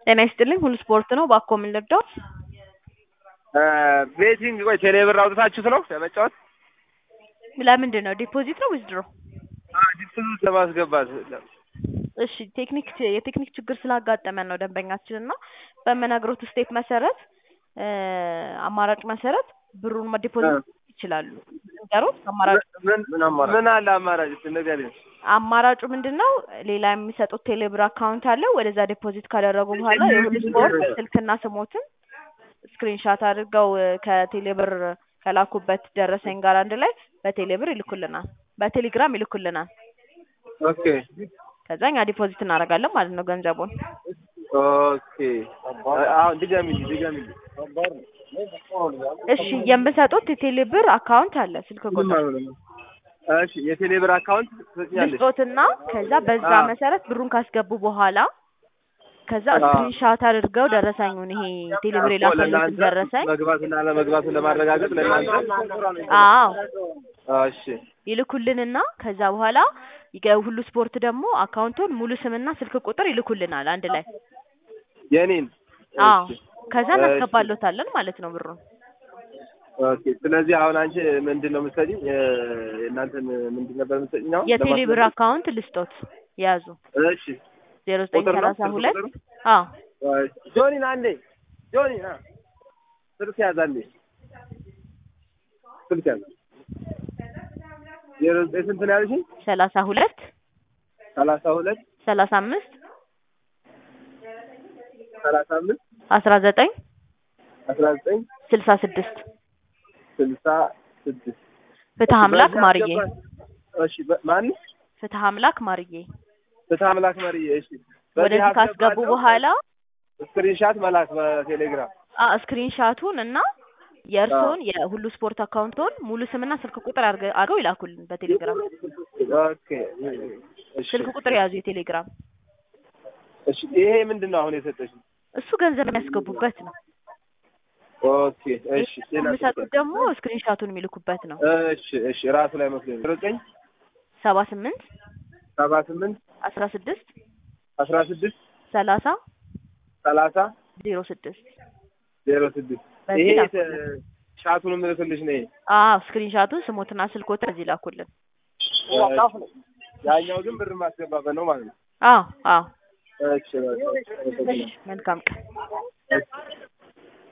ጤና ይስጥልኝ ሁሉ ስፖርት ነው። ባኮ ምን ልርዳው? ቤቲንግ ቆይ ቴሌ ብር አውጥታችሁት ነው ለመጫወት? ለምንድን ነው ዲፖዚት ነው ዊዝድሮ? ዲፖዚት ለማስገባት እሺ ቴክኒክ የቴክኒክ ችግር ስላጋጠመን ነው ደንበኛችን እና በምነግሮት ስቴፕ መሰረት አማራጭ መሰረት ብሩን ዲፖዚት ይችላሉ። ነገሮት አማራጭ ምን አለ አማራጭ እስኪ ንገሪኝ። አማራጩ ምንድን ነው? ሌላ የሚሰጡት ቴሌብር አካውንት አለ። ወደዛ ዲፖዚት ካደረጉ በኋላ የሁሉ ስፖርት ስልክና ስሞትን ስክሪንሻት አድርገው ከቴሌብር ከላኩበት ደረሰኝ ጋር አንድ ላይ በቴሌብር ይልኩልናል፣ በቴሌግራም ይልኩልናል። ኦኬ ከዛ እኛ ዲፖዚት እናደርጋለን ማለት ነው ገንዘቡን። ኦኬ አሁን ድገሚልኝ ድገሚልኝ። እሺ የምሰጡት የቴሌብር አካውንት አለ ስልክ ቁጥር እሺ የቴሌ ብር አካውንት ትሰጪኛለሽ? ልስጦትና ከዛ በዛ መሰረት ብሩን ካስገቡ በኋላ ከዛ ስክሪንሻት አድርገው ደረሰኙን ይሄ ቴሌብር የላከሉትን ደረሰኝ መግባትና ለመግባቱን ለማረጋገጥ ለእናንተ አዎ እሺ ይልኩልንና ከዛ በኋላ ይገ- ሁሉ ስፖርት ደግሞ አካውንቱን ሙሉ ስምና ስልክ ቁጥር ይልኩልናል አንድ ላይ የኔን አዎ እሺ። ከዛ እሺ። እናስገባሎታለን ማለት ነው ብሩን ኦኬ ስለዚህ አሁን አንቺ ምንድን ነው የምትሰጪኝ? የእናንተን ምንድን ነበር የምትሰጪኝ? አሁን የቴሌብር ለማስገባት? አካውንት ልስጦት ያዙ እሺ ዜሮ ዘጠኝ ቁጥር ነው? ሰላሳ ስልክ ሁለት ቁጥር? አዎ ጆኒ ና አንዴ ጆኒ ና ስልክ ያዝ አንዴ ስልክ ያዝ ዜሮ ዘጠኝ ስንት ነው ያልሽኝ? ሰላሳ ሁለት ሰላሳ ሁለት ሰላሳ አምስት ሰላሳ አምስት አስራ ዘጠኝ አስራ ዘጠኝ ስልሳ ስድስት ስልሳ ስድስት ፍትህ አምላክ በዚህ ማርዬ አስገባኝ። እሺ በ- ማን ፍትህ አምላክ ማርዬ ፍትህ አምላክ መሪ እሺ በዚህ ወደዚህ ካስገቡ አስገባለሁ። በኋላ ስክሪንሻት መላክ በቴሌግራም አ ስክሪንሻቱን እና የእርስዎን የሁሉ ስፖርት አካውንቶን ሙሉ ስምና ስልክ ቁጥር አድርገ- አድርገው ይላኩልን በቴሌግራም ኦኬ እሺ ስልክ ቁጥር የያዙ የቴሌግራም እሺ ይሄ ምንድን ነው አሁን የሰጠሽኝ? እሱ ገንዘብ የሚያስገቡበት ነው። ኦኬ እሺ ሌላ የሚሰጡት ደግሞ ስክሪንሻቱን የሚልኩበት ነው። እሺ እሺ ራሱ ላይ መስሎኝ ዜሮ ዘጠኝ ሰባ ስምንት ሰባ ስምንት አስራ ስድስት አስራ ስድስት ሰላሳ ሰላሳ ዜሮ ስድስት ዜሮ ስድስት በዚህ ይሄ ላኩልን። የተ- ሻቱን የምልክልሽ ነው ይሄ አዎ ስክሪንሻቱን ስሞትና ስልኮትን እዚህ ላኩልን። ያኛው ግን ብር ማስገባበት ነው ማለት ነው አዎ አዎ እሺ በቃ መልካም ቀን። እሺ